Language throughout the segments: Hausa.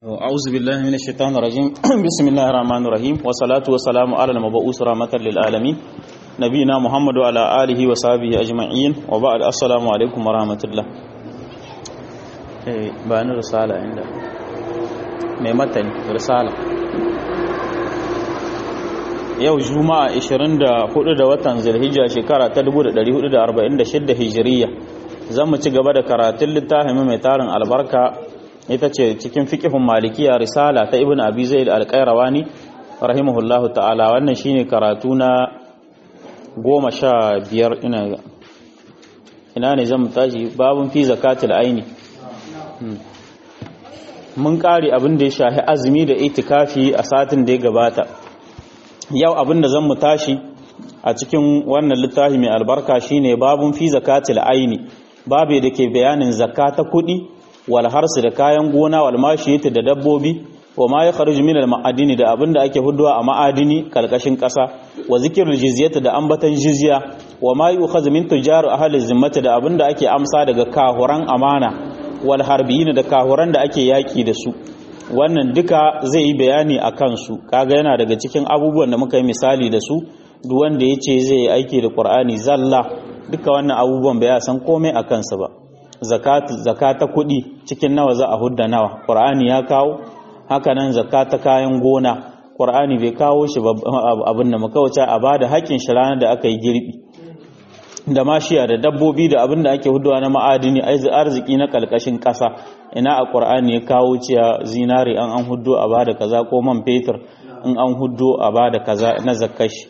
أعوذ بالله من الشيطان الرجيم بسم الله الرحمن الرحيم والصلاة والسلام على المبعوث رحمة للعالمين نبينا محمد وعلى آله وصحبه أجمعين وبعد السلام عليكم ورحمة الله بان رسالة عند ميمتن رسالة yau juma'a 24 da watan zulhijja shekara ta 1446 hijiriya zan mu ci gaba da karatun littafin mai tarin albarka ita ce cikin fiqhun malikiya risala ta ibn abi zaid al-qayrawani rahimahullahu ta'ala wannan shine karatu na goma sha biyar ina ina ne zan tashi babun fi zakatul aini mun kare abin da ya shahi azumi da itikafi a satin da ya gabata yau abin da zan mu tashi a cikin wannan littafi mai albarka shine babun fi zakatul aini babu da ke bayanin zakata kuɗi wal harsu da kayan gona wal mashiyati da dabbobi wa ma ya kharuju min al ma'adini da abinda ake huduwa a ma'adini kalkashin kasa wa zikrul jizyati da ambatan jizya wa ma yu'khadhu min tujar ahli zimmati da abinda ake amsa daga kahuran amana wal harbiyin da kahuran da ake yaki da su wannan duka zai yi bayani a kansu kaga yana daga cikin abubuwan da muka yi misali da su duk wanda ya ce zai yi aiki da qur'ani zalla duka wannan abubuwan bai san komai a kansa ba zakata kuɗi cikin nawa za a hudda nawa ƙur'ani ya kawo hakanan zakata kayan gona ƙur'ani bai kawo shi abin da makawace a bada haƙƙin shi ranar da aka yi girbi da mashiya da dabbobi da abin da ake hudawa na ma'adini arziki na ƙalƙashin ƙasa ina a ƙur'ani ya kawo ciya zinari an an hudu a bada kaza ko man fetur in an hudu a bada kaza na zakashi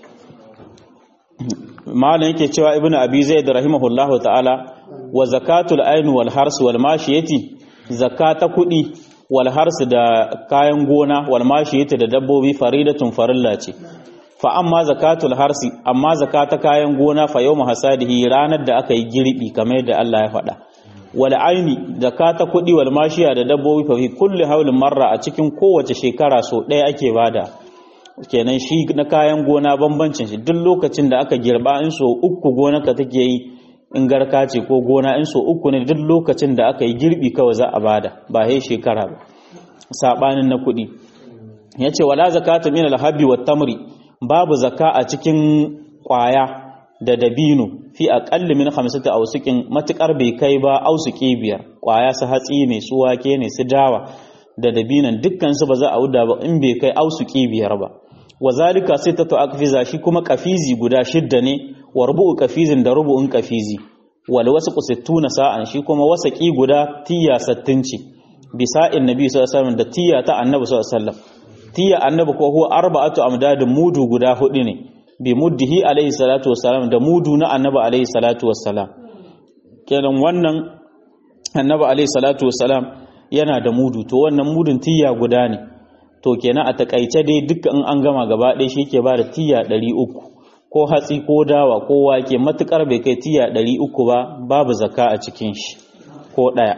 malam yake cewa ibnu abi zaid rahimahullahu ta'ala wa zakatul ain wal hars wal mashiyati zakata kudi wal hars da kayan gona wal mashiyati da dabbobi faridatun farilla ce fa amma zakatul harsi amma zakata kayan gona fa yawmu hasadihi ranar da aka yi girbi kamar yadda Allah ya faɗa wal aini zakata kudi wal mashiya da dabbobi fa fi kulli haulin marra a cikin kowace shekara so ɗaya ake bada kenan shi na kayan gona bambancin shi duk lokacin da aka girba in so uku gonarka take yi in garka ce ko gona in so uku ne duk lokacin da aka yi girbi kawai za a bada ba sai shekara ba sabanin na kuɗi yace wala zakata min alhabi wat tamri babu zaka a cikin kwaya da dabino fi aqalli min khamsati awsuqin matukar bai kai ba ausuki biyar kwaya su hatsi ne su wake ne su dawa da dabinan dukkan su ba za a wuda ba in bai kai ausuki biyar ba wazalika sai ta akfiza shi kuma kafizi guda shidda ne wa rubu'u kafizin da rubu'un kafizi wal wasaqu sittuna sa'an shi kuma wasaqi guda tiya sattin ce bisa'in nabi sallallahu alaihi wasallam da tiya ta annabi sallallahu alaihi wasallam tiya annabi ko huwa arba'atu amdadin mudu guda hudu ne bi muddihi alaihi salatu wassalam da mudu na annabi alaihi salatu wassalam kenan wannan annabi alaihi salatu wassalam yana da mudu to wannan mudun tiya guda ne to kenan a takaice dai dukkan an gama gaba ɗaya shi ke ba da tiya ɗari uku ko hatsi ko dawa ko wake matukar bai kai tiya ɗari uku ba babu zaka a cikin shi ko ɗaya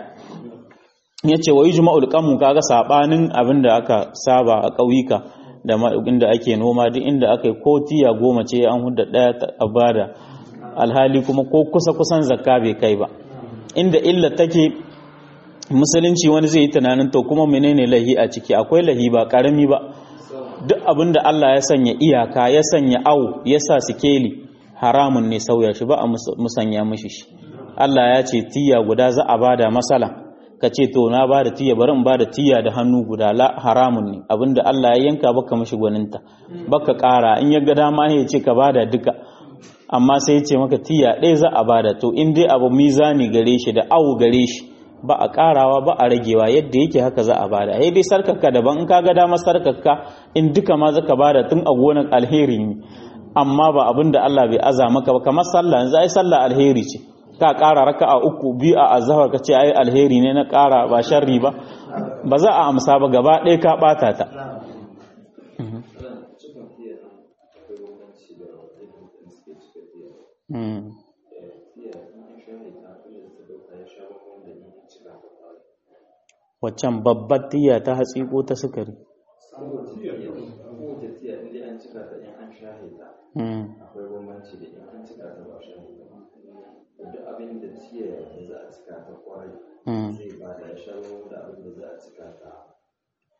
ya ce wa yi juma'ul kanmu kaga saɓanin abin da aka saba a ƙauyuka da inda ake noma duk inda aka yi ko tiya goma ce an hudda ɗaya a bada alhali kuma ko kusa kusan zakka bai kai ba inda illa take musulunci wani zai yi tunanin to kuma menene lahi a ciki akwai lahi ba karami ba duk abin da Allah ya sanya iyaka ya sanya au ya sa sikeli haramun ne sauya shi ba a musanya mishi shi Allah ya ce tiya guda za a bada masala ka ce to na bada tiya bari in bada tiya da hannu guda la haramun ne abinda Allah ya yanka baka mishi gwaninta baka kara in ya ga dama ya ce ka bada duka amma sai ya ce maka tiya ɗaya za a bada to in dai abu mizani gare shi da au gare shi ba a karawa ba a ragewa yadda yake haka za a bada sai dai sarkaka daban in kaga dama sarkaka in duka ma zaka bada tun a gonar alheri ne amma ba abin da Allah bai aza maka ba kamar sallah yanzu ai sallah alheri ce ka kara raka'a uku biyu a azhar ka ce ai alheri ne na kara ba sharri ba ba za a amsa ba gaba ɗaya ka bata ta waccan babbar tiya ta hatsi ko ta sukari akwai bambanci da in an cika ta ba shi duk abin da tiya za a cika ta kwarai zai ba da shawo da abin da za a cika ta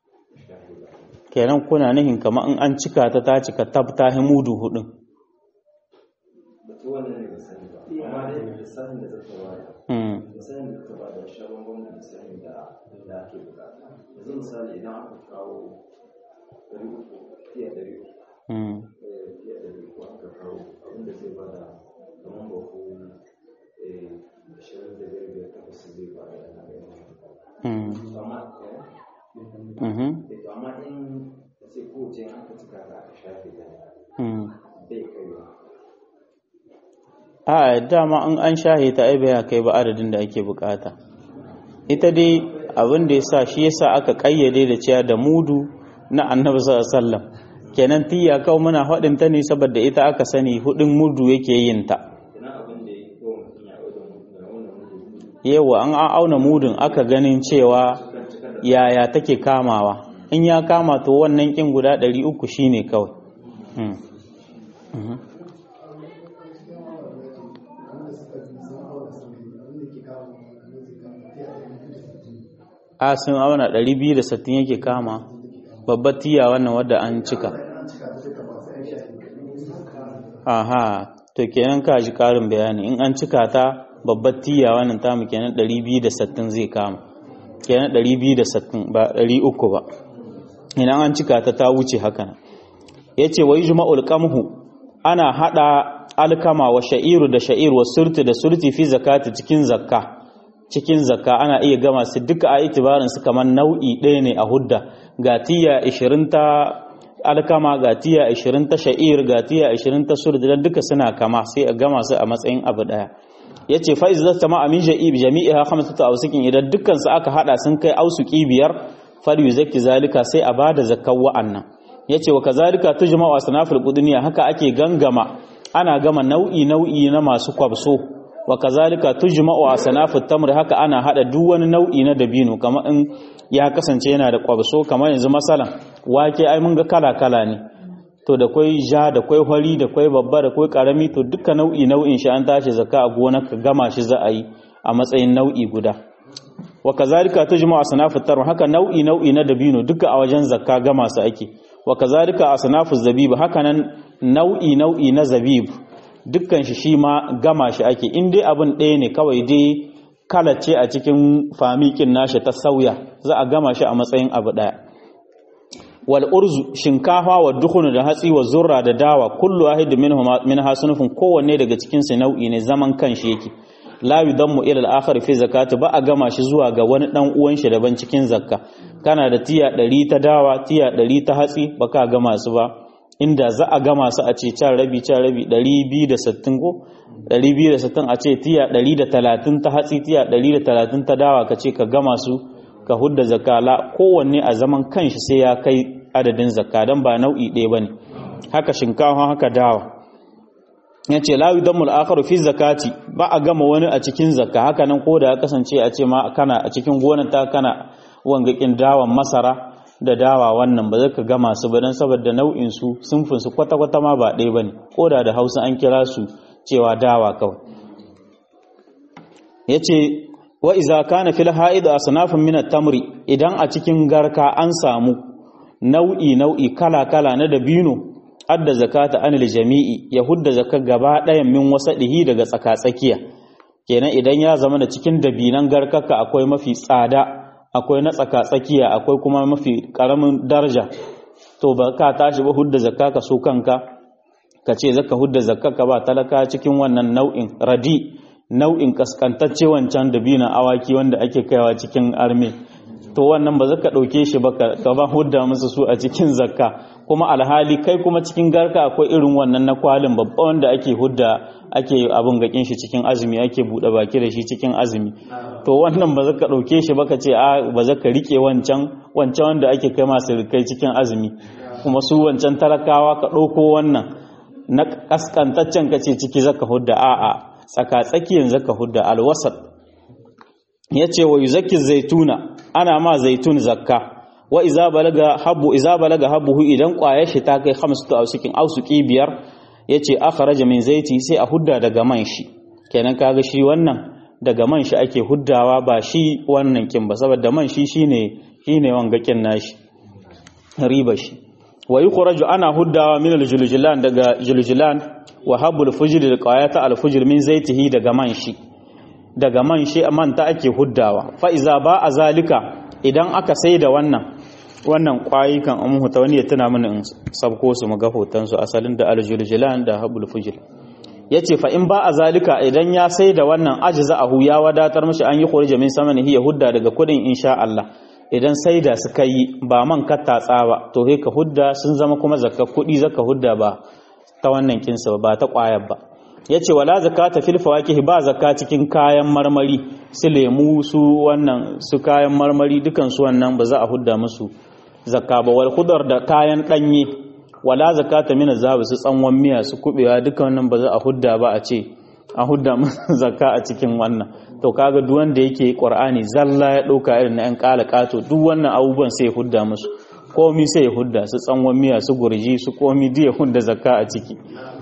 kenan kuna nihin kamar in an cika ta ta cika tab ta mudu hudun batu wannan ne ba sani ba amma dai lissafin da zata bada mm misalin da zata bada sha bambam da misalin da da ake bukata yanzu misali idan aka kawo ɗari uku fiye ɗari uku mm eh, fiye ɗari uku aka kawo abinda zai bada kamar baku ashirin da biyar biyar takwas zai bada yana da yawa mm amma eh, mhm eh, to amma in da sai kowace in aka cika ta aka shafe ta mm bai kaiwa a dama in an shahe ta ai bai kai ba adadin da ake bukata ita dai abin da yasa shi yasa aka kayyade da cewa da mudu na annabi sallallahu alaihi wasallam kenan tiya kawai muna faɗin ta ne saboda ita aka sani hudin mudu yake yin ta ina abin da ya kawo mutum ya auna mutum ya auna mutum yawa an auna mudun aka ganin cewa yaya take kamawa in ya kama to wannan kin guda 300 shine kawai mm. mhm. a sun auna 260 yake kama babbar tiya wannan wadda an cika aha to kenan ka ji karin bayani in an cika ta babbar tiya wannan tamu kenan 260 zai kama kenan 260 ba 300 ba idan an cika ta ta wuce haka nan yace wa yujma'ul qamhu ana hada alkama wa sha'iru da sha'ir wa surti da surti fi zakati cikin zakka cikin zakka ana iya gama su duka a itibarin su kamar nau'i ɗaya ne a hudda ga tiya 20 ta alkama ga tiya 20 ta sha'ir ga tiya 20 ta surti dan duka suna kama sai a gama su a matsayin abu ɗaya yace fa izza tama amin ja'ib jami'iha khamsatu awsikin idan dukkan su aka hada sun kai ausuki biyar fal yuzakki zalika sai a bada zakkan wa'annan yace wa kazalika tujma'u asnafil qudniya haka ake gangama ana gama nau'i nau'i na masu kwabso wa kazalika tujma'u asnafut tamr haka ana hada duk wani nau'i na dabino kamar in ya kasance yana da kwabso kamar yanzu masalan wake ai mun ga kala kala ne to da kwai ja da kwai hori da kwai babba da kwai karami to duka nau'i nau'in shi an tashi zakka a gona ka gama shi za a yi a matsayin nau'i guda wa kazalika tujma'u asnafut tamr haka nau'i nau'i na dabino duka a wajen zakka gama su ake wa kazalika asnafuz zabib haka nan nau'i nau'i na zabib dukkan shi shi ma gama shi ake in dai abin ɗaya ne kawai dai kalace a cikin famikin nashi ta sauya za a gama shi a matsayin abu ɗaya wal urzu shinkafa wa dukhunu da hatsi wa zurra da dawa kullu wahid minhum min hasunufin kowanne daga cikin su nau'i ne zaman kanshi yake la yudammu ila al-akhar fi zakati ba a gama shi zuwa ga wani dan uwan shi daban cikin zakka kana da tiya 100 ta dawa tiya 100 ta hatsi baka gama su ba inda za a gama su a ce can rabi can rabi 260 ko 260 a ce tiya 130 ta hatsi tiya 130 ta dawa ka ce ka gama su ka hudda zakka la kowanne a zaman kanshi sai ya kai adadin zakka dan ba nau'i ɗaya bane haka shinkafa haka dawa yace la yudammul akharu fi zakati ba a gama wani a cikin zakka haka nan ko da ya kasance a ce ma kana a cikin gonar ta kana wangakin dawan masara da dawa wannan ba zaka gama su ba dan saboda nau'in su sunfin su kwata kwata ma ba ɗaya bane ko da da Hausa an kira su cewa dawa kawai yace wa iza kana fil haid asnafun min at-tamri idan a cikin garka an samu nau'i nau'i kala kala na dabino adda zakata anil jami'i ya hudda zakka gaba ɗayan min wasadihi daga tsaka-tsakiya kenan idan ya zama da cikin dabinan garkaka akwai mafi tsada akwai na tsaka-tsakiya akwai kuma mafi karamin daraja to ba ka tashi ba hudda zakka ka so kanka ka ce zaka hudda zakka ka ba talaka cikin wannan nau'in radi nau'in kaskantacce wancan dabinan awaki wanda ake kaiwa cikin arme to wannan ba zaka ɗauke shi ba ka ba hudda musu su a cikin zakka kuma alhali kai kuma cikin garka akwai irin wannan na kwalin babba wanda ake hudda ake abin gakin shi cikin azumi ake buɗe baki da shi cikin azumi to wannan ba zaka ɗauke shi ba ka ce a ba zaka rike wancan wancan wanda ake kai masu rikai cikin azumi kuma su wancan talakawa ka ɗauko wannan na kaskantaccen ka ce ciki zaka hudda a'a tsaka tsakiyan zaka hudda alwasat yace wa yuzakki zaituna ana ma zaitun zakka wa iza balaga habbu iza balaga habbuhu idan kwayar shi ta kai khamsatu awsikin awsuki biyar yace akhraja min zaiti sai a hudda daga man shi kenan kaga shi wannan daga man shi ake huddawa ba shi wannan kin ba saboda man shi shine shine wangakin nashi riba shi wa yukhraju ana huddawa min al-juljulan daga juljulan wa habul fujr da qayata al-fujr min zaitihi daga man shi daga man shi man ta ake huddawa fa iza ba a zalika idan aka sai da wannan wannan kwayi kan an huta wani ya tuna mini in sabko su mu ga hoton su asalin da al-juljulan da habul fujr yace fa in ba a zalika idan ya sai da wannan ajza'ahu ya wadatar mishi an yi khurija min samanihi ya hudda daga kudin insha Allah idan sai da suka yi ba man kattatsa ba to sai ka hudda sun zama kuma zakka kudi zaka hudda ba ta wannan kinsa ba ta kwayar ba yace wala zakata fil fawakih ba zakka cikin kayan marmari su lemu su wannan su kayan marmari dukan su wannan ba za a hudda musu zakka ba wal khudar da kayan danye wala zakata min zabi su tsanwan miya su kubewa dukan wannan ba za a hudda ba a ce a hudda musu zakka a cikin wannan to kaga duk wanda yake qur'ani zalla ya dauka irin na yan kala kato duk wannan abubuwan sai ya hudda musu komi sai ya hudda su tsanwan miya su gurji su komi duk ya hudda zakka a ciki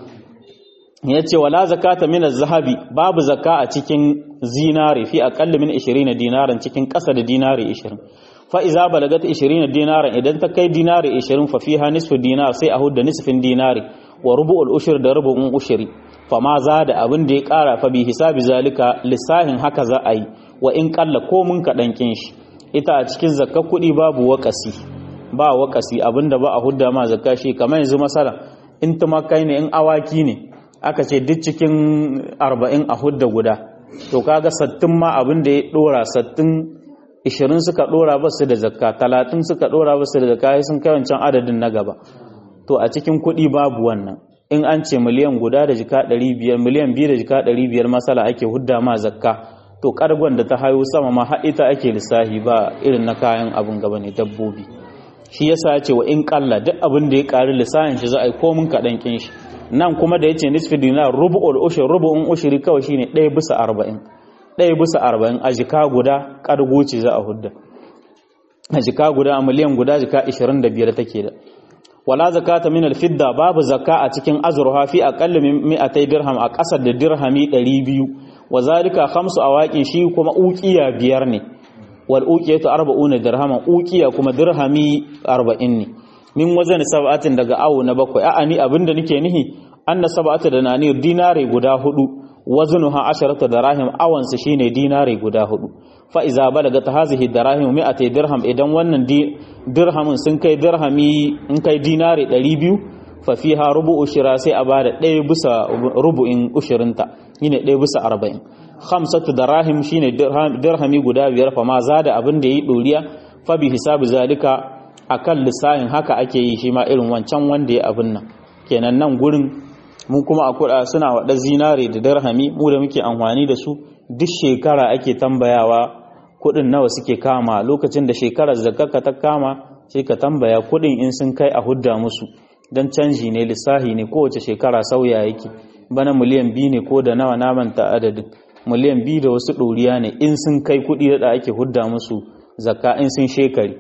yace wala zakata min az-zahabi babu zakka a cikin zinari fi aqall min 20 dinaran cikin ƙasa da dinari 20 fa iza balagat 20 dinaran idan ta kai dinari 20 fa fiha nisfu dinar sai a hudda nisfin dinari wa rubu'ul ushur da rubu'un ushri fama za da abin da ya kara fa bi hisabi zalika lissahin haka za a yi wa in kalla ko mun kaɗan kin shi ita a cikin zakka kuɗi babu wakasi ba wakasi abinda ba a hudda ma zakka shi kamar yanzu masala in tumakai ne in awaki ne aka ce duk cikin arba'in a hudda guda to kaga sattin ma abin da ya ɗora sattin ishirin suka ɗora ba su da zakka talatin suka ɗora ba su da zakka sun kai wancan adadin na gaba to a cikin kuɗi babu wannan in an ce miliyan guda da jika ɗari biyar miliyan biyu da jika ɗari biyar masala ake hudda ma zakka to ƙargon da ta hayo sama ma har ita ake lissahi ba irin na kayan abin gaba ne dabbobi shi yasa ya ce wa in ƙalla duk abin da ya ƙari lissahin shi za a yi komin kaɗan ƙin shi nan kuma da ya ce nisfi dinar rubu'ul ushur rubu'un ushuri kawai shine ɗaya bisa arba'in ɗaya bisa arba'in a jika guda ƙargo ce za a hudda a jika guda a miliyan guda jika ishirin da biyar take da wala zakata min alfidda babu zakka a cikin azurha fi aqall min mi'atay dirham a ƙasar da dirhami 200 wa zalika khamsu awaqin shi kuma uqiya biyar ne wal uqiyatu 40 dirhaman uqiya kuma dirhami 40 ne min wazan sab'atin daga awo na bakwai a'a ni abinda nake nihi anna sab'atu da nani dinare guda hudu wazanuha asharatu dirahim awansa shine dinare guda hudu fa iza balagat hazihi dirahim mi'atay dirham idan wannan dirhamin sun kai dirhami in kai dinare 200 fa fiha rubu'u shira sai a bada ɗaya bisa rubu'in ushirinta shine ɗaya bisa 40 khamsatu dirahim shine dirhami guda biyar fa ma zada abin da yi doriya fa bi hisabi zalika akan lissahin haka ake yi shi ma irin wancan wanda ya abin nan kenan nan gurin mu kuma a kuɗa suna waɗa zinare da dirhami mu da muke amfani da su duk shekara ake tambayawa kuɗin nawa suke kama lokacin da shekarar zakaka ta kama sai ka tambaya kuɗin in sun kai a hudda musu don canji ne lissahi ne kowace shekara sauya yake bana miliyan biyu ne ko da nawa namanta adadin miliyan biyu da wasu ɗoriya ne in sun kai kuɗi da ake hudda musu zakka in sun shekari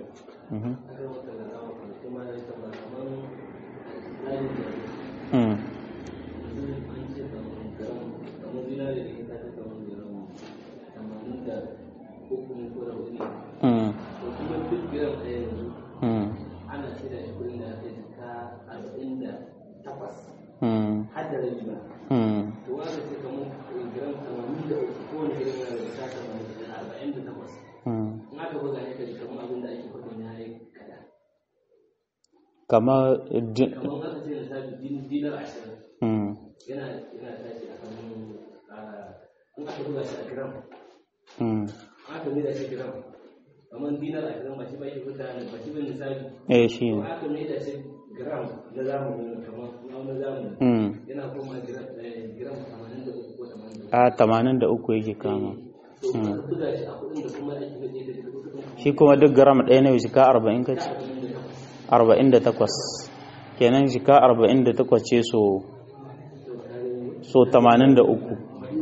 kama dinar ashirin yana yana tashi a kan in aka buga shi a gram aka mai da shi gram kamar dinar ashirin ba shi ba shi fita ne ba shi ba misali eh shi ne aka mai da shi gram na zamani kamar na zamani yana koma gram gram 83 ko 83 a 83 yake kama to aka buga shi a kudin da kuma ake mai da kudin shi kuma duk gram ɗaya na shika 40 kace 48 kenan shika 48 ce so so 83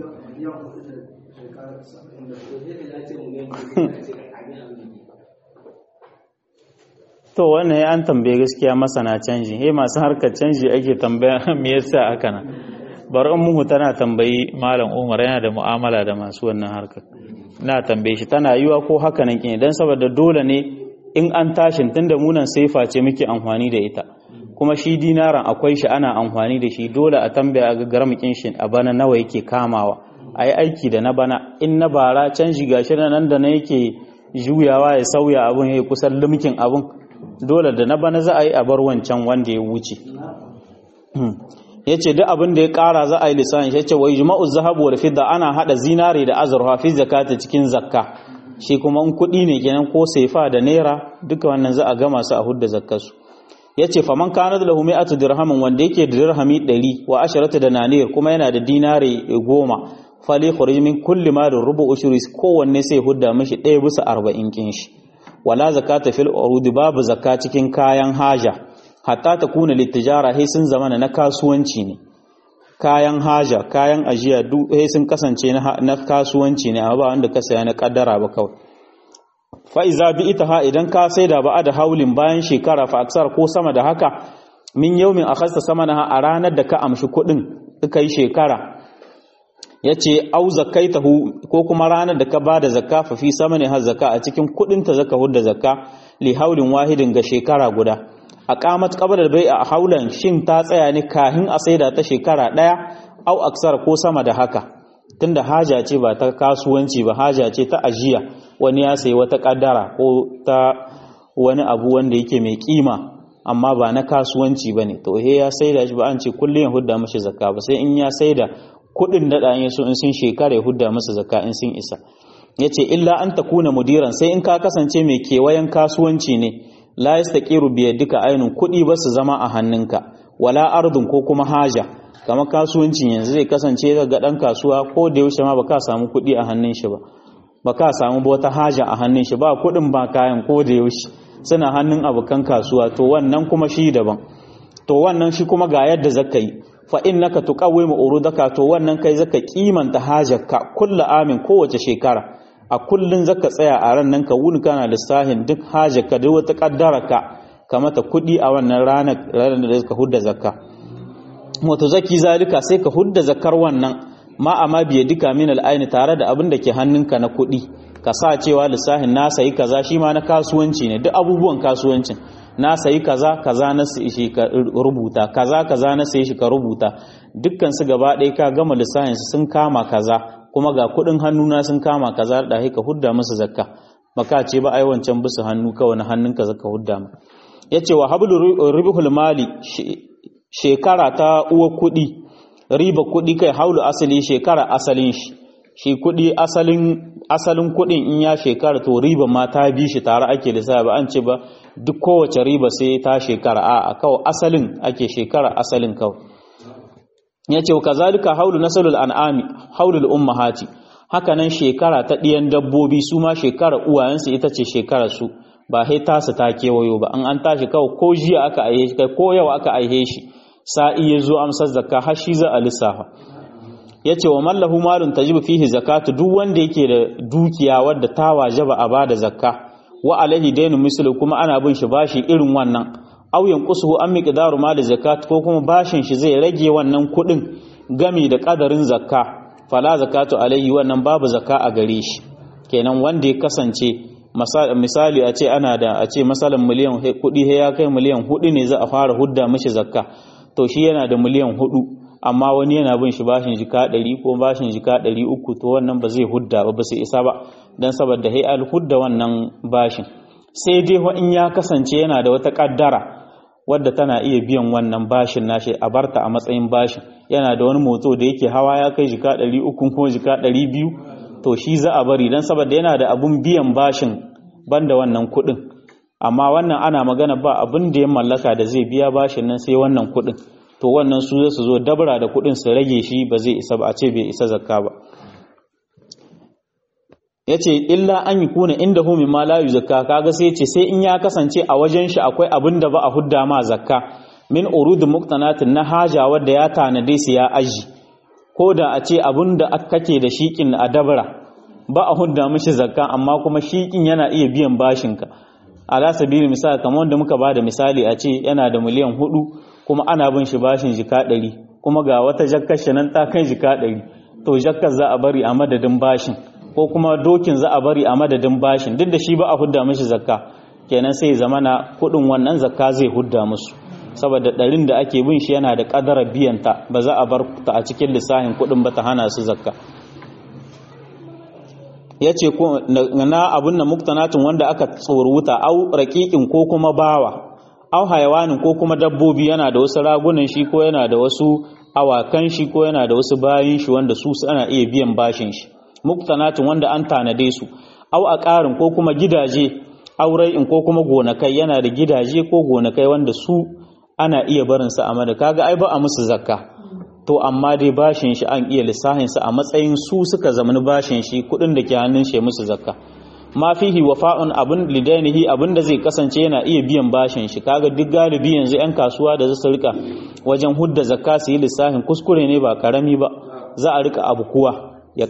to wannan ya an tambaye gaskiya masana canji he masu harkar canji ake tambaya me yasa haka nan bari in muhu tana tambayi malam Umar yana da mu'amala da masu wannan harkar na tambaye shi tana yiwa ko haka nan kin dan saboda dole ne in an tashin tunda munan saifa ce muke amfani da ita kuma shi dinaran akwai shi ana amfani da shi dole a tambaya ga garmakin shi a bana nawa yake kamawa a yi aiki da na bana in na bara can shiga shi nan da na yake juyawa ya sauya abun ya kusan limkin abun dole da na bana za a yi a bar wancan wanda ya wuce ya ce duk abin da ya kara za a yi lissanin ya ce wai jima'u zahabu wal fidda ana hada zinare da azurfa fi zakata cikin zakka shi kuma in kuɗi ne kenan ko saifa da naira duka wannan za a gama su a hudda zakkarsu ya ce faman kana da lahu mi'atu dirhamin wanda yake da dirhami ɗari wa asharatu da naniyar kuma yana da dinare goma fali khuruj min kulli ma da rubu ushuri kowanne sai hudda mishi ɗaya bisa arba'in kin shi wala zakata fil urudi babu zakka cikin kayan haja hatta ta kuna littijara sai sun zama na kasuwanci ne kayan haja kayan ajiya duk sai sun kasance na kasuwanci ne amma ba wanda ka saya na kaddara ba kawai fa iza bi ita ha idan ka saida ba da haulin bayan shekara fa aksar ko sama da haka min yaumin akhasta sama na a ranar da ka amshi kuɗin ka yi shekara yace au zakaitahu ko kuma ranar da ka bada zakka fa fi sama ne har zakka a cikin kuɗin ta zaka hudda zakka li haulin wahidin ga shekara guda a qamat qabla bai a haulan shin ta tsaya ne kahin a saida ta shekara daya au aksar ko sama da haka tunda haja ce ba ta kasuwanci ba haja ce ta ajiya wani ya sayi wata kaddara ko ta wani abu wanda yake mai kima amma ba na kasuwanci bane to he ya saida shi ba an ce kullun ya hudda mashi zakka ba sai in ya saida kudin da dan yaso in sun shekara ya hudda masa zakka in sun isa yace illa an takuna mudiran sai in ka kasance mai kewayen kasuwanci ne la yastaqiru bi yadika ainun kudi ba su zama a hannunka wala ardun ko kuma haja kamar kasuwancin yanzu zai kasance ga dan kasuwa ko da yaushe ma baka samu kudi a hannun shi ba baka samu wata haja a hannun shi ba kudin ba kayan ko da yaushe suna hannun abokan kasuwa to wannan kuma shi daban to wannan shi kuma ga yadda zaka yi fa innaka tuqawwimu urudaka to wannan kai zaka kimanta hajarka kullu amin kowace shekara a kullun zaka tsaya a ran nan ka wuni kana lissahin duk hajarka duk wata kaddaraka kamata kudi a wannan ranar ranar da zaka hudda zakka wato zaki zalika sai ka hudda zakar wannan ma amma biye duka min al'aini tare da abin da ke hannunka na kuɗi ka sa cewa lissahin na sayi kaza shi ma na kasuwanci ne duk abubuwan kasuwancin na sayi kaza kaza na sayi shi ka rubuta kaza kaza na sayi shi ka rubuta dukkan su gaba ɗaya ka gama lissahin su sun kama kaza kuma ga kuɗin hannuna sun kama kaza da ka hudda musu zakka baka ce ba ai wancan bisu hannu kawai na hannunka zaka hudda ma yace wa hablu ribhul mali shekara ta uwa kuɗi riba kuɗi kai haulu asali shekara asalin shi shi kuɗi asalin asalin kuɗin in ya shekara to riba ma ta bi shi tare ake da ba an ce ba duk kowace riba sai ta shekara a kawai asalin ake shekara asalin kawai ya ce kazalika haulu nasalul an'ami haulul ummahati haka nan shekara ta ɗiyan dabbobi su ma shekara uwayensu ita ce shekara su ba sai tasu ta kewayo ba an an tashi kawai ko jiya aka aihe shi ko yau aka aihe shi sa'i ya zo amsar zakka har shi za a lissafa ya ce wa mallahu malun tajibu fihi zakatu duk wanda yake da dukiya wadda ta wajaba a bada zakka wa alaihi dainu mislu kuma ana bin shi bashi irin wannan aw yanqusuhu an miqdaru mali zakat ko kuma bashin shi zai rage wannan kudin gami da kadarin zakka fala zakatu alaihi wannan babu zakka a gare shi kenan wanda ya kasance misali a ce ana da a ce masalan miliyan kudi ya kai miliyan hudu ne za a fara hudda mishi zakka to shi yana da miliyan hudu amma wani yana bin shi bashin jika ɗari ko bashin jika ɗari uku to wannan ba zai hudda ba ba sai isa ba don saboda hai al hudda wannan bashin sai dai in ya kasance yana da wata ƙaddara wadda tana iya biyan wannan bashin nashi a barta a matsayin bashin yana da wani moto da yake hawa ya kai jika ɗari uku ko jika ɗari biyu to shi za a bari don saboda yana da abun biyan bashin banda wannan kuɗin amma wannan ana magana ba abin da ya mallaka da zai biya bashin nan sai wannan kuɗin to wannan su zai su zo dabra da kuɗin su rage shi ba zai isa ba a ce bai isa zakka ba ya ce illa an yi kuna inda hu ma la zakka kaga sai ce sai in ya kasance a wajen shi akwai abin da ba a hudda ma zakka min urud muqtanatin na haja wadda ya tanade su ya aji ko da a ce abin da kake da shikin a dabra ba a hudda mishi zakka amma kuma shikin yana iya biyan bashinka ala sabili misali kamar wanda muka bada misali a ce yana da miliyan hudu kuma ana bin shi bashin jika ɗari kuma ga wata jakkar shi nan ta kai jika ɗari to jakkar za a bari a madadin bashin ko kuma dokin za a bari a madadin bashin duk da shi ba a hudda mishi zakka kenan sai zamana kudin wannan zakka zai hudda musu saboda ɗarin da ake bin shi yana da ƙadara biyanta ba za a bar ta a cikin lissafin kudin ba ta hana su zakka ya ce na abin na muktanatun wanda aka tsoruta au raƙiƙin ko kuma bawa au hayawanin ko kuma dabbobi yana da wasu ragunan shi ko yana da wasu awakan shi ko yana da wasu bayin shi wanda su ana iya biyan bashin shi muktanatun wanda an tanade su au a ƙarin ko kuma gidaje aurai'in ko kuma gonakai yana da gidaje ko gonakai wanda su ana iya barinsa a mada kaga ai ba a musu zakka to amma dai bashin shi an iya lissahinsa a matsayin su suka zamani bashin shi kudin da ke hannun shi musu zakka ma fihi wafa'un abin lidainihi abin da zai kasance yana iya biyan bashin shi kaga duk galibi yanzu yan kasuwa da zasu rika wajen hudda zakka su yi lissahin kuskure ne ba karami ba za a rika abu kuwa ya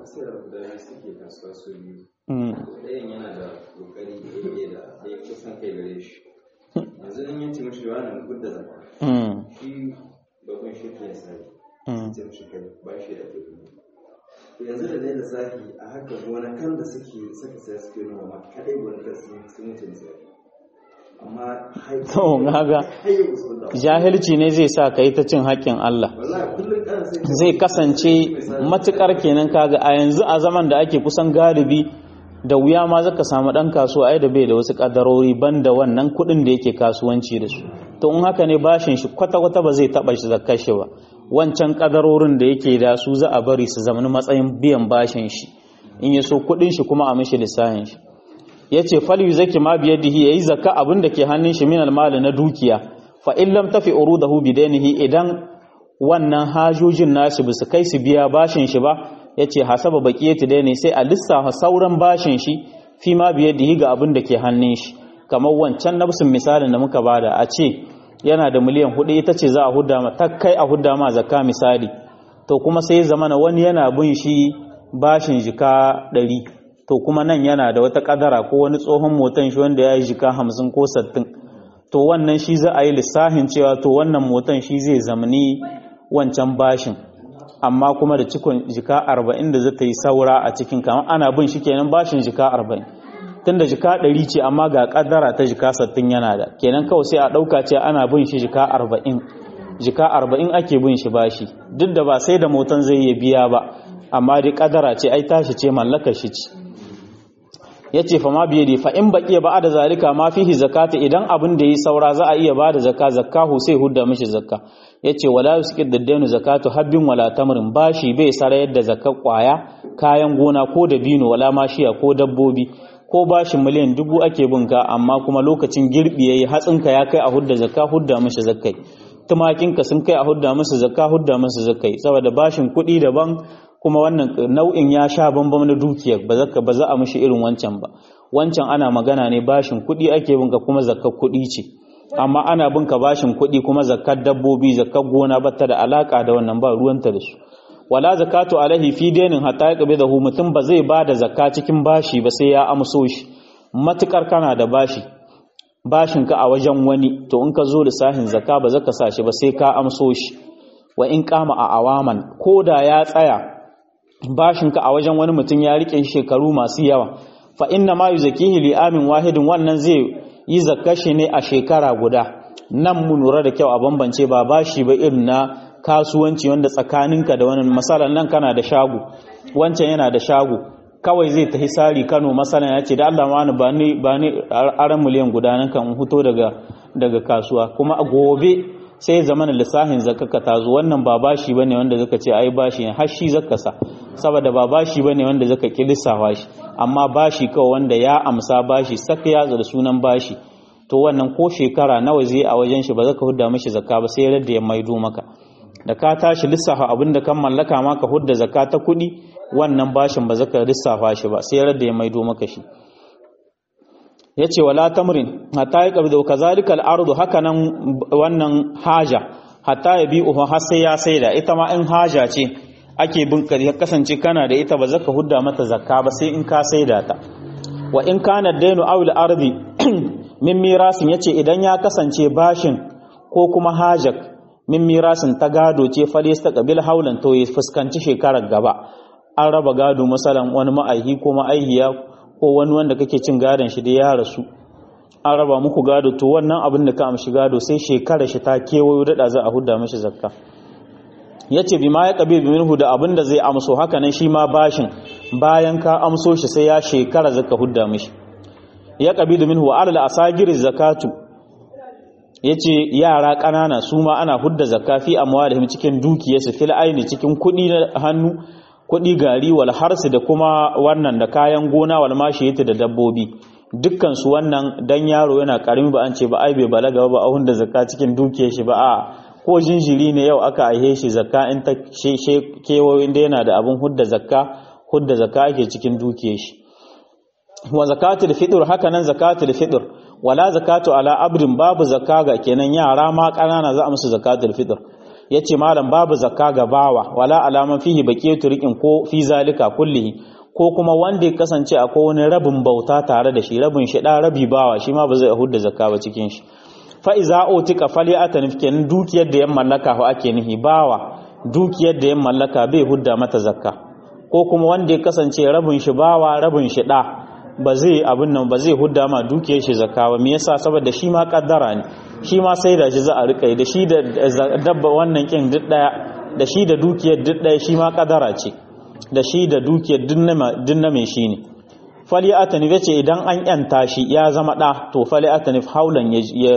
ɗayan yana da kokari da da ya kusan kai gare shi yanzu in yace mashi wani gudda zakka shi babban shi ke sai sai mashi kai ba shi da kuɗi yanzu da dai lissafi a haka gonakan da suke saka sai suke noma kadai gonakan sun wuce lissafi amma to gaga jahilci ne zai sa ka yi ta cin haƙƙin Allah zai kasance matukar kenan kaga a yanzu a zaman da ake kusan galibi da wuya ma zaka samu dan kasuwa ai da bai da wasu kadarori banda wannan kuɗin da yake kasuwanci da su to in haka ne bashin shi kwata kwata ba zai taba shi zakkar shi ba wancan kadarorin da yake da su za a bari su zama matsayin biyan bashin shi in ya so kuɗin shi kuma a mishi lissahin shi yace fal yuzaki ma biyadihi yayi zakka abin da ke hannun shi min almal na dukiya fa in lam tafi urudahu bidainihi idan wannan hajojin nashi bisu kai su biya bashin shi ba yace hasaba baqiyati dai ne sai a lissafa sauran bashin shi fi ma biyadihi ga abin da ke hannun shi kamar wancan nafsin misalin da muka bada a ce yana da miliyan hudu ita ce za a hudda ma ta kai a hudda ma zakka misali to kuma sai zamana wani yana bin shi bashin jika ɗari to kuma nan yana da wata kadara ko wani tsohon motan shi wanda ya yi jika hamsin ko sattin to wannan shi za a yi lissahin cewa to wannan motan shi zai zamani wancan bashin amma kuma da cikon jika arba'in da zata yi saura a cikin kamar ana bin shi kenan bashin jika arba'in tunda jika ɗari ce amma ga kadara ta jika sattin yana da kenan kawai sai a ɗauka ce ana bin shi jika arba'in jika arba'in ake bin shi bashi duk da ba sai da motan zai iya biya ba amma dai kadara ce ai tashi ce mallakar shi ce ya ce fa ma biye da fa in baƙi ba da zalika ma fihi zakata idan abin da yi saura za a iya ba da zakka zakkahu sai hudda mishi zakka ya ce wala yuskid daddanu zakatu habbin wala tamrin bashi bai sarayar da zakka kwaya kayan gona ko da bino wala mashiya ko dabbobi ko bashin miliyan dubu ake bin ka amma kuma lokacin girbi yayi hatsinka ya kai a hudda zakka hudda mishi zakkai tumakinka sun kai a hudda musu zakka hudda musu zakkai saboda bashin kuɗi daban kuma wannan nau'in ya sha bambam na dukiyar ba zaka ba za a mishi irin wancan ba wancan ana magana ne bashin kuɗi ake binka kuma zakkar kuɗi ce amma ana binka bashin kuɗi kuma zakkar dabbobi zakkar gona batta da alaka da wannan ba ruwanta da su wala zakatu alaihi fi dainin hatta yaqbidahu mutum ba zai bada zakka cikin bashi ba sai ya amso shi matukar kana da bashi bashin ka a wajen wani to in ka zo lissahin zakka ba zaka sa shi ba sai ka amso shi wa in kama a awaman ko da ya tsaya bashinka a wajen wani mutum ya rike shekaru masu yawa fa inna ma yuzakihi li amin wahidin wannan zai yi zakashi ne a shekara guda nan mu lura da kyau a bambance ba bashi ba irin na kasuwanci wanda tsakaninka da wani masalan nan kana da shago wancan yana da shago kawai zai tafi sari Kano masalan ya ce da Allah wani ba ni ba ni aran miliyan guda nan kan fito daga daga kasuwa kuma a gobe sai zamanin lissahin zakaka ta zo wannan ba bashi bane wanda zaka ce ai bashi ne har shi zaka sa saboda ba bashi bane wanda zaka ki lissafa shi amma bashi kawai wanda ya amsa bashi saka ya da sunan bashi to wannan ko shekara nawa zai a wajen shi ba zaka hudda mishi zakka ba sai yadda ya maido maka da ka tashi lissafa abin da kan mallaka maka hudda zakka ta kuɗi wannan bashin ba zaka lissafa shi ba sai yadda ya maido maka shi yace wala tamrin hatta ya qabdu kazalika al-ardu hakanan wannan haja hatta ya bi uhu har sai ya saida ita ma in haja ce ake bin ka kasance kana da ita ba zaka hudda mata zakka ba sai in ka saida ta wa in kana dainu aw al-ardi min mirasin yace idan ya kasance bashin ko kuma hajak min mirasin ta gado ce falista qabil haulan to ya fuskanci shekarar gaba an raba gado masalan wani ma'aihi ko ma'aihiya ko wani wanda kake cin gadon shi da ya rasu an raba muku gado to wannan abin da ka amshi gado sai shekara shi ta kewayo dada za a hudda mashi zakka yace bi ma ya qabi bi minhu da abin da zai amso haka nan shi ma bashin bayan ka amso shi sai ya shekara zakka hudda mashi ya qabi minhu wa alal asagir zakatu yace yara kanana su ma ana hudda zakka fi amwalihim cikin dukiyarsu fil aini cikin kudi na hannu kudi gari wal harsi da kuma wannan da kayan gona wal mashiyati da dabbobi dukkan su wannan dan yaro yana karimi ba an ce ba ai bai balaga ba a hunda zakka cikin dukiyar shi ba a ko jinjiri ne yau aka aihe shi zakka in ta kewayo inda yana da abin hudda zakka hudda zakka ake cikin dukiyar shi wa zakatul fitr haka nan zakatul fitr wala zakatu ala abdin babu zakka ga kenan yara ma kanana za a musu zakatul fitr yace malam babu zakka ga bawa wala alaman fihi baqiyatu riqin ko fi zalika kullihi ko kuma wanda ya kasance akwai wani rabin bauta tare da shi rabin shi da rabi bawa shi ma ba zai hudda zakka ba cikin shi fa iza utika fali'atan kenan dukiyar da ya mallaka ho ake nihi bawa dukiyar da ya mallaka bai hudda mata zakka ko kuma wanda ya kasance rabin shi bawa rabin shi da ba zai abin nan ba zai hudda ma dukiyar shi zakka ba me yasa saboda shi ma kaddara ne shi ma sai da shi za a rika da shi da dabba wannan kin duk daya da shi da dukiyar duk daya shi ma kaddara ce da shi da dukiyar duk na mai shi ne fali atanif ya ce idan an yanta shi ya zama ɗa to fali atanif haulan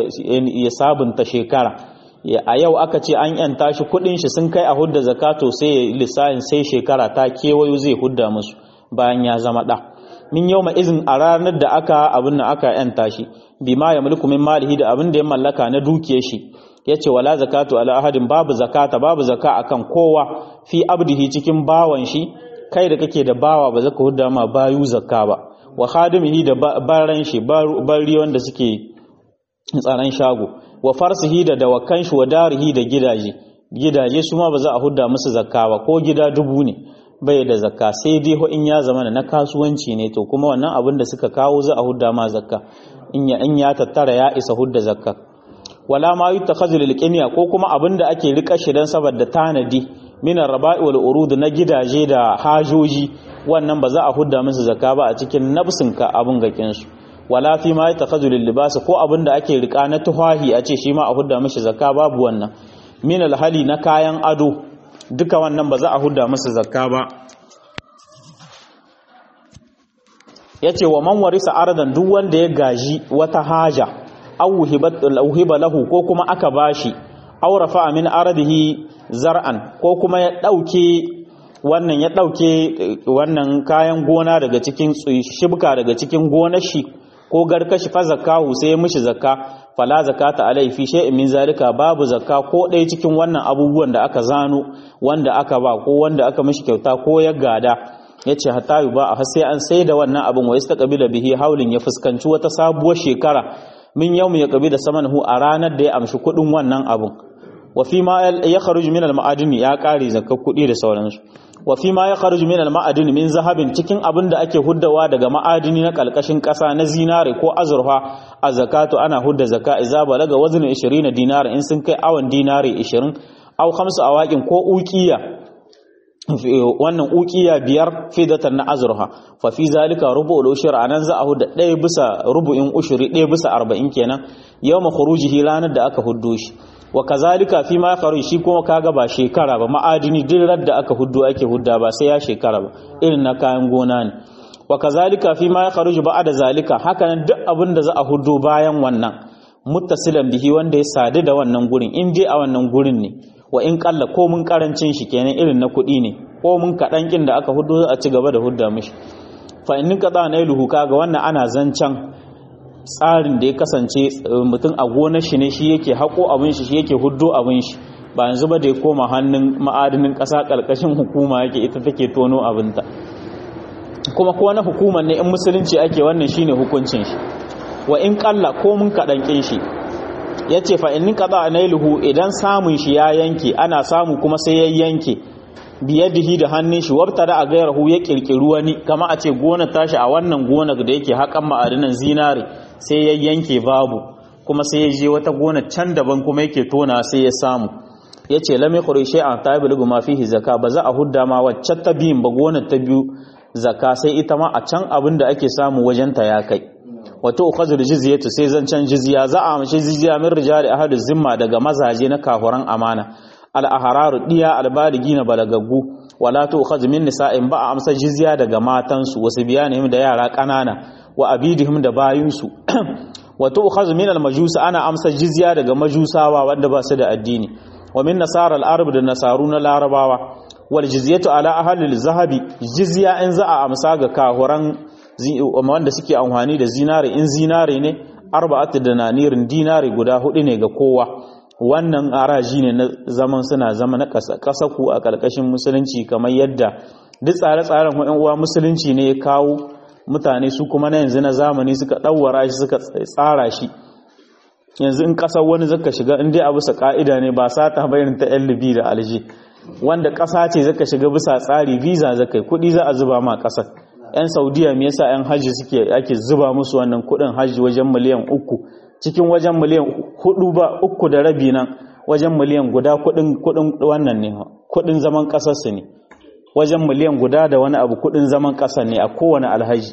ya sabunta shekara a yau aka ce an yanta shi kudin shi sun kai a hudda zakato sai lissahin sai shekara ta kewayo zai hudda musu bayan ya zama ɗa min yau ma izin a ranar da aka abin da aka yanta shi bi ma ya mulku min malihi da abin da ya mallaka na dukiyar shi ya ce wala zakatu ala ahadin babu zakata babu zaka akan kowa fi abdihi cikin bawan shi kai da kake da bawa ba zaka hudda ma bayu zakka ba wa khadimihi da baran shi bari wanda suke tsaron shago wa farsihi da dawakan shi wa darihi da gidaje gidaje su ma ba za a hudda musu zakka ba ko gida dubu ne bai da zakka sai dai ho in ya zama na kasuwanci ne to kuma wannan abin da suka kawo za a hudda ma zakka in ya in ya tattara ya isa hudda zakka wala ma yutakhadhu lil ko kuma abin da ake rika shi dan saboda tanadi minan raba'i wal urud na gidaje da hajoji wannan ba za a hudda musu zakka ba a cikin nafsin ka abun gakin su wala fi ma yatakhadhu lil libas ko abin da ake rika na tuhahi a ce shi ma a hudda mishi zakka babu wannan min al hali na kayan ado duka wannan ba za a hudda musu zakka ba yace wa man warisa ardan duk wanda ya gaji wata haja aw hiba lahu ko kuma aka bashi aw rafa min ardihi zar'an ko kuma ya ɗauke wannan ya ɗauke wannan kayan gona daga cikin shibka daga cikin gonar shi ko garkashi fa zakahu sai mishi zakka fala zakata alai fi shay'in min zalika babu zakka ko ɗaya cikin wannan abubuwan da aka zano wanda aka ba ko wanda aka mishi kyauta ko ya gada yace hatta ba a sai an sai da wannan abin wa istaqbila bihi haulin ya fuskanci wata sabuwar shekara min yau ya kabi da samanhu a ranar da ya amshi kuɗin wannan abin wa fi ma ya kharuju min al-ma'adini ya kare zakka kuɗi da sauransu wa fi ma ya kharuju min al-ma'adini min zahabin cikin abin da ake huddawa daga ma'adini na kalkashin ƙasa na zinare ko azurfa a zakatu ana hudda zakka idza balaga wazn 20 dinar in sun kai awan dinare 20 aw khamsu awaqin ko uqiya wannan uqiya biyar fidatan na azurfa fa fi zalika rubu'ul ushur anan za a hudda ɗaya bisa rubu'in ushuri ɗaya bisa 40 kenan yawma khurujihi ranar da aka huddo shi wa kazalika fi ma faru shi kuma kaga ba shekara ba ma'adini duk da aka huddo ake hudda ba sai ya shekara ba irin na kayan gona ne wa kazalika fi ma yakhruju ba'da zalika hakanan duk abin da za a huddo bayan wannan muttasilan bihi wanda ya sadu da wannan gurin in je a wannan gurin ne wa in kalla ko mun karancin shi kenan irin na kuɗi ne ko mun kaɗan kin da aka huddo a ci gaba da hudda mishi fa in ka tsana iluhu kaga wannan ana zancan tsarin da ya kasance mutum a gonar shi ne shi yake haƙo abin shi shi yake huddo abin shi ba yanzu ba da ya koma hannun ma'adinin ƙasa ƙarƙashin hukuma yake ita take tono abinta kuma ko na hukumar ne in musulunci ake wannan shine hukuncin shi wa in ƙalla ko mun kaɗan ƙin shi ya ce fa in kaɗa nailuhu idan samun shi ya yanke ana samu kuma sai ya yanke biyadihi da hannun shi wabta da a gairahu ya ƙirƙiri wani kama a ce gona tashi a wannan gonar da yake haƙan ma'adinan zinare sai ya yanke babu kuma sai ya je wata gona can daban kuma yake tona sai ya samu ya ce lami ƙurishe a ta yi ma fihi zaka ba za a hudda ma wacce ta biyun ba gonar ta biyu zaka sai ita ma a can abin da ake samu wajenta ya kai wato ukhazul jizyatu sai zancan jizya za a amshi jizya min rijali ahadu zimma daga mazaje na kafuran amana al ahraru diya al baligina balagaggu wala to ukhaz min nisa'in ba a amsa jizya daga matansu wasu biyanihim da yara kanana wa abidihim da bayinsu wato ukhaz min al majus ana amsa jizya daga majusawa wanda ba su da addini wa min nasara al arab da nasaru na larabawa wal jizyatu ala ahli al zahabi jizya in za a amsa ga kahuran wanda suke amfani da zinare in zinare ne arba'atu dinanirin dinari guda hudu ne ga kowa wannan araji ne na zaman suna zama na kasaku a ƙarƙashin musulunci kamar yadda duk tsare-tsaren wa'yan uwa musulunci ne ya kawo mutane su kuma na yanzu na zamani suka ɗauwara shi suka tsara shi yanzu in ƙasar wani zaka shiga in dai a bisa ƙa'ida ne ba sata bayan ta yan libi da alje wanda ƙasa ce zaka shiga bisa tsari visa zaka yi kuɗi za a zuba ma ƙasar yan saudiya me yasa yan hajji suke ake zuba musu wannan kuɗin hajji wajen miliyan uku cikin wajen miliyan hudu ba uku da rabi nan wajen miliyan guda kudin kudin wannan ne kudin zaman kasar su ne wajen miliyan guda da wani abu kudin zaman kasar ne a kowane alhaji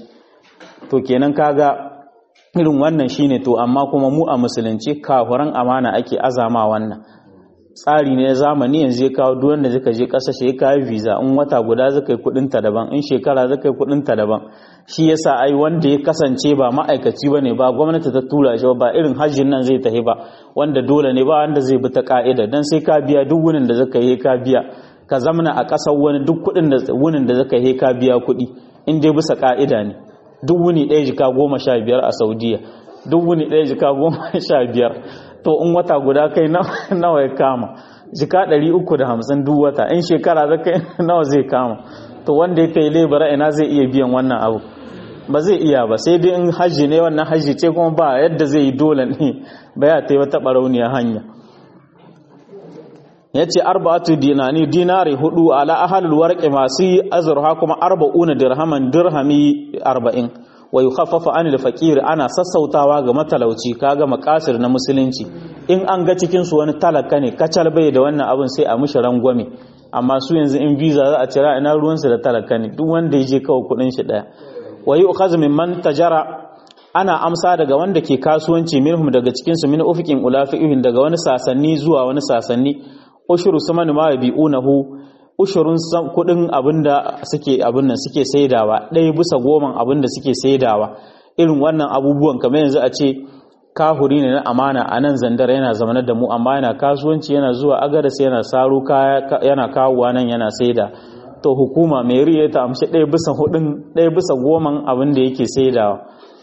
to kenan kaga irin wannan shine to amma kuma mu a musulunci kafuran amana ake azama wannan tsari ne zamani yanzu ya kawo duk wanda zaka je kasashe ya kawo visa in wata guda zaka yi kudin ta daban in shekara zaka yi kudin ta daban shi yasa ai wanda ya kasance ba ma'aikaci bane ba gwamnati ta tura shi ba irin hajjin nan zai tafi ba wanda dole ne ba wanda zai bi ta ka'ida dan sai ka biya duk wunin da zaka yi ka biya ka zamana a kasar wani duk kudin da wunin da zaka yi ka biya kudi in dai bisa ka'ida ne duk wuni ɗaya jika goma sha biyar a saudiya duk wuni ɗaya jika goma sha biyar to in wata guda kai nawa ya kama jika ɗari uku da hamsin duk wata in shekara za kai nawa zai kama to wanda ya kai lebara ina zai iya biyan wannan abu ba zai iya ba sai dai in hajji ne wannan hajji ce kuma ba yadda zai yi dole ne ba ya taiwa taɓa rauniya hanya ya ce arba'atu dinani dinari hudu ala ahalul warqi masu yi azurha kuma arba'una dirhaman dirhami arba'in wa yukhaffafa anil faqir ana sassautawa ga matalauci kaga makasir na musulunci in an ga cikin su wani talaka ne kacal bai da wannan abin sai a mishi rangwame amma su yanzu in visa za a cira ina ruwan su da talaka ne duk wanda yaje kawai kudin shi daya wa yu'khaz mimman tajara ana amsa daga wanda ke kasuwanci minhum daga cikin su min ufiqin ulafi'in daga wani sasanni zuwa wani sasanni ushuru saman ma yabi'unahu ushurun kudin abinda suke abin nan suke saidawa ɗaya bisa goman abinda suke saidawa irin wannan abubuwan kamar yanzu a ce kahuri ne na amana a nan zandar yana zamanar da mu amma yana kasuwanci yana zuwa agadas yana saro kaya yana kawowa nan yana saida to hukuma mai riya ta amshi ɗaya bisa hudun ɗaya bisa goman abin da yake saidawa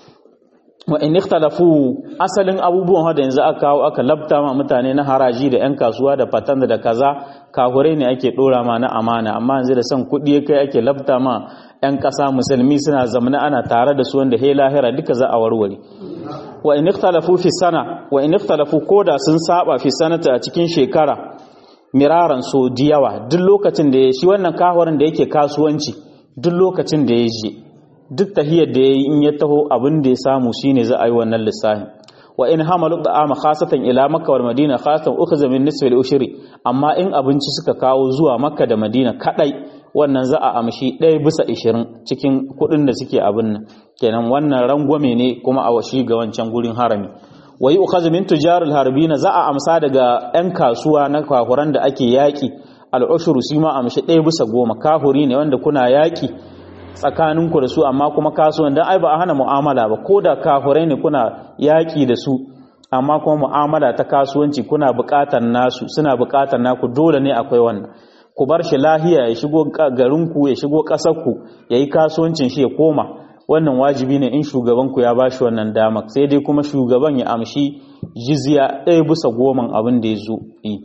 wa in ikhtalafu asalin abubuwan da yanzu aka kawo aka labta ma mutane na haraji da yan kasuwa da fatan da kaza kahure ne ake dora ma na amana amma yanzu da son kuɗi ya kai ake labta ma yan ƙasa musulmi suna zamana ana tare da su wanda he lahira duka za a warware wa in ikhtalafu fi sana wa in ikhtalafu koda sun saba fi sanata a cikin shekara miraran so diyawa duk lokacin da ya shi wannan kahurin da yake kasuwanci duk lokacin da ya je duk tahiyar da ya yi in ya taho abin da ya samu shine za a yi wannan lissafin wa in hamalu da'ama khasatan ila makka wal madina khasatan ukhza min nisfi al ushri amma in abinci suka kawo zuwa makka da madina kadai wannan za a amshi ɗaya bisa ishirin cikin kuɗin da suke abin nan kenan wannan rangwame ne kuma a washi ga wancan gurin harami wa yi ukhaz min tujarul harbina za a amsa daga yan kasuwa na kahuran da ake yaki al ushru shi ma amshi ɗaya bisa goma kahuri ne wanda kuna yaki tsakaninku da su amma kuma kasuwan dan ai ba a hana mu'amala ba ko da kafurai ne kuna yaƙi da su amma kuma mu'amala ta kasuwanci kuna buƙatar nasu suna buƙatar naku dole ne akwai wannan ku bar shi lahiya ya shigo garinku ya shigo ƙasarku ya yi kasuwancin shi ya koma wannan wajibi ne in shugabanku ya ba shi wannan dama sai dai kuma shugaban ya amshi jizya ɗaya bisa goman abin da ya zo yi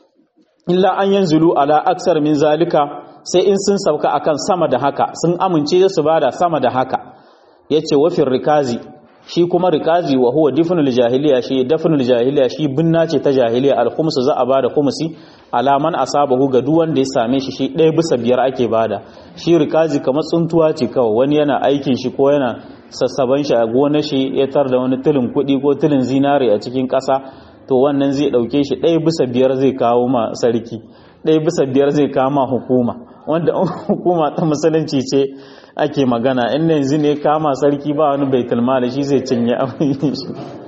illa an yanzulu ala aksar min zalika sai in sun sauka akan sama da haka sun amince su bada sama da haka yace wafin rikazi shi kuma rikazi wa huwa difnul jahiliya shi dafnul jahiliya shi binna ce ta jahiliya al khums za a bada khumsi alaman asabahu ga duk wanda ya same shi shi ɗaya bisa biyar ake bada shi rikazi kamar tsuntuwa ce kawai wani yana aikin shi ko yana sassaban shi a gonar shi ya tar da wani tilin kuɗi ko tilin zinare a cikin ƙasa to wannan zai ɗauke shi ɗaya bisa biyar zai kawo ma sarki ɗaya bisa biyar zai kama hukuma wanda hukuma ta musulunci ce ake magana in yanzu ne kama sarki ba wani baitul mali shi zai cinye abin shi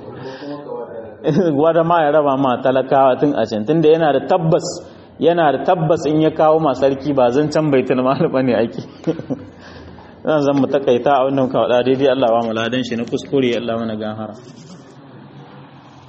gwada ma ya raba ma talakawa tun a can tunda yana da tabbas yana da tabbas in ya kawo ma sarki ba zan can baitul mali bane ake zan zan mu takaita a wannan kawada daidai Allah ba mu ladan shi na kuskure Allah mana gahara